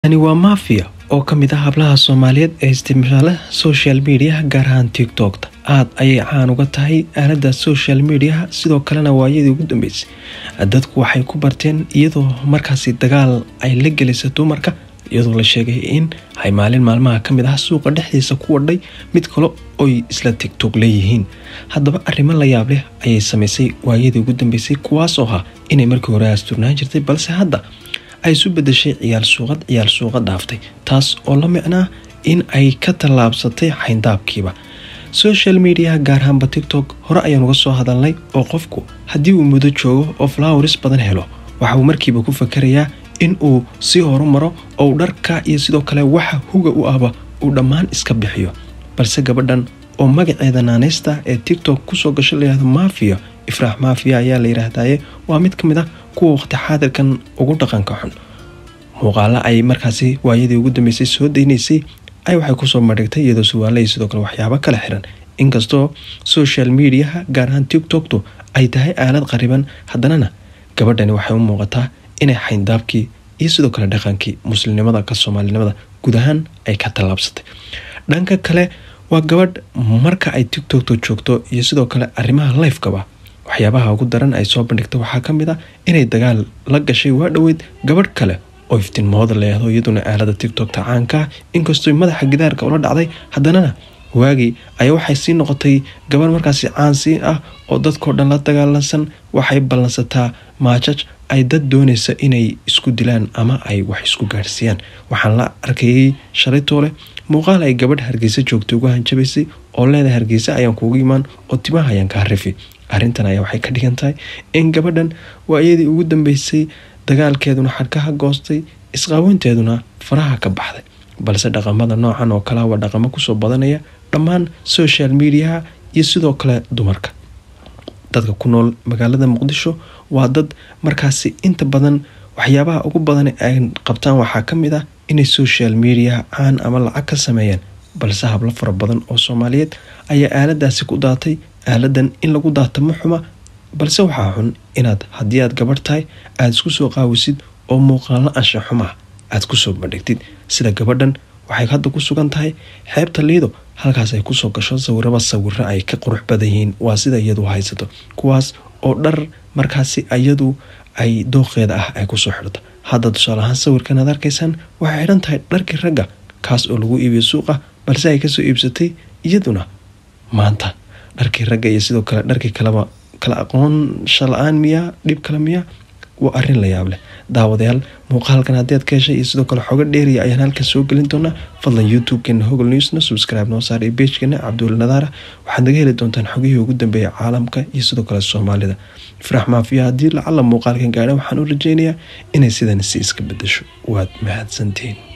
Tani waa Mafia oo ka mid ah hablaha Soomaaliyeed ee isticmaala social media gaar ahaan TikTok-ta. Aad ayay caan uga tahay aaladda social media sidoo kalena waayadii ugu dambeysay. Dadku waxay ku barteen iyadoo markaasi dagaal ay la gelisay dumarka iyadoo la sheegay in ay maalin maalmaha ka mid ah suuqa dhexdiisa ku wadhay mid kale oy isla TikTok leeyihiin. Haddaba arrimo la yaab leh ayay samaysay waayadii ugu dambeysay kuwaasoo ah inay markii hore asturnaan jirtay balse hadda ay isu bedeshay ciyaal suuqad ciyaal suuqa dhaaftay taas oo la micnaa in ay ka tallaabsatay xayndaabkiiba social media gaar ahaanba tiktok hore ayaan uga soo hadalnay oo qofku haddii uu muddo joogo oo flowers badan helo waxa uu markiiba ku fakarayaa in uu sii horumaro oo uu dharka iyo sidoo kale waxa huga u ahba uu dhammaan iska bixiyo balse gabadhan oo magaceeda naaneysta ee tiktok kusoo gasho layihahdo mafia ifraax mafia ayaa la yidhaahdaye waa mid ka mid ah kuwa waqti xaadirkan ugu dhaqanka xun muuqaalo ay markaasi waayadii ugu dambeysay soo daynaysay ay waxay kusoo madhigtay iyadoo suwaalay sidoo kale waxyaabo kala xiran inkastoo social mediaha gaar ahaan tiktoktu ay tahay aalad qariban haddanana gabadhani waxay u muuqataa inay xayndaabkii iyo sidoo kale dhaqankii muslimnimada ka soomaalinimada guud ahaan ay ka tallaabsatay dhanka kale waa gabadh marka ay tiktokta joogto iyo sidoo kale arrimaha lifekaba waxyaabaha ugu daran ay soo bandhigta waxaa ka mid ah inay dagaal la gashay waa dhoweyd gabadh kale oo iftiinmooda leehdo iyaduna aalada tiktokta caankaa inkastoo madaxa gidaarka ula dhacday haddanana waagii ayaa waxay sii noqotay gabadh markaasi caansii ah oo dadkao dhan la dagaalansan waxay ballansataa maajaj ay dad doonaysa inay isku dilaan ama ay wax isku gaadhsiiyaan waxaan la arkayay shalaytoole muuqaal ay gabadh hargeysa joogtay ugu hanjabaysay oo leedahay hargeysa ayaan kuugu imaan oo timaha ayaan kaa rifi arrintan ayaa waxay ka dhigan tahay in gabadhan waayadii ugu dambeysay dagaalkeeduna xadhkaha goostay isqaaweynteeduna faraha ka baxday balse dhaqamada noocan oo kalea waa dhaqamo kusoo badanaya dhammaan social mediaha iyo sidoo kale dumarka dadka ku nool magaalada muqdisho waa dad markaasi inta badan waxyaabaha ugu badan ay qabtaan waxaa ka mid ah inay social mediaha caan ama lacag ka sameeyaan balse hablo fara badan oo soomaaliyeed ayaa aaladaasi ku daatay aaladan in lagu daata ma xuma balse waxaa xun inaad haddii aad gabarh tahay aada isku soo qaawisid oo muuqaalo ansha xumaa aad kusoo bandhigtid sida gabadhan waxay hadda ku sugan tahay xeebta liido halkaas ay kusoo gasho sawiraba sawiro ay ka qurux badan yihiin waa sida iyadu haysato kuwaas oo dhar markaasi iyadu ay dooqeeda ah ay kusoo xidhato hadda tusaale ahaan sawirkan aad arkaysaan waxay xidhan tahay dharkii ragga kaas oo lagu iibiyo suuqa balse ay kasoo iibsatay iyaduna maanta dharkii ragga iyo sidoo kale dharkii kaleba kala aqoonsha la-aan miyaa dhib kale miyaa waa arrin la yaab leh daawadayaal muuqaalkan haddii aad ka heshay iyo sidoo kale xogo dheeriya ayaan halkan soo gelin doonaa fadlan youtube-keena hogol newsna subscribe noo saar iyo beejkeena cabduul nadaara waxaad naga heli doontaan xogihii ugu dambeeyay caalamka iyo sidoo kale soomaalida ifraax maafiya haddii lacala muuqaalkan gaadha waxaan u rajeynayaa inay sidan si iska bedesho waad mahadsantihiin